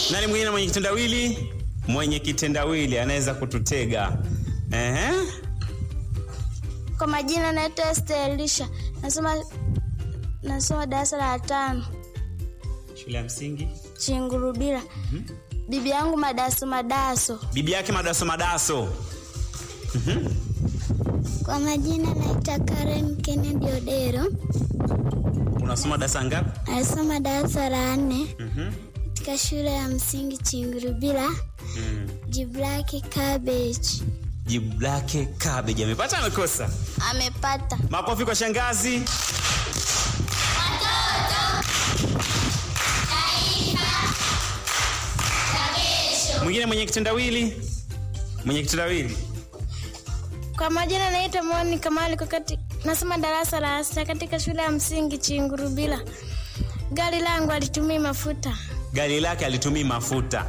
Nani mwingine mwenye kitendawili? Mwenye kitendawili anaweza kututega. Ehe. Kwa majina naitwa Esther Elisha, nasoma nasoma darasa la tano Shule ya msingi. Chingurubira. Bibi yangu madaso madaso. Bibi yake madaso madaso. Kwa majina naitwa Karen Kennedy Odero, Unasoma darasa ngapi? nasoma darasa la nne Mhm. katika shule ya msingi Chingurubira. Mm. Jibu lake cabbage. Jibu lake cabbage. Amepata amekosa? Amepata. Makofi kwa shangazi. Mwingine mwenye kitendawili? Mwenye kitendawili. Kwa majina naitwa Moni Kamali Kokati, nasoma darasa la sita katika shule ya msingi Chingurubira. Gari langu alitumia mafuta. Gari lake alitumii mafuta.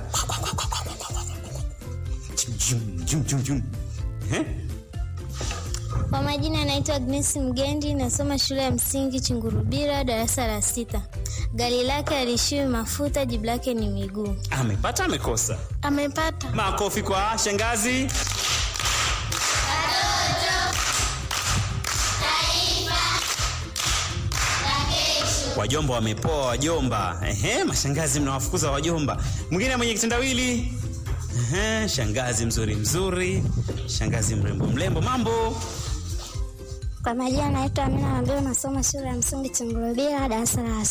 Jum, jum, jum, jum. Eh? Kwa majina naitwa Agnes Mgendi, nasoma shule ya msingi Chingurubira, darasa la sita. Gari lake alishiwi mafuta, jibu lake ni miguu. Amepata amekosa? Amepata. Makofi kwa shangazi. Wajomba wamepoa, wajomba. Ehe, mashangazi mnawafukuza wajomba. Mwingine mwenye kitendawili? Ehe, shangazi mzuri mzuri, shangazi mrembo mrembo. Mambo Kwa majina naitwa Amina Mabeo, nasoma shule ya msingi Chingurubira, darasa la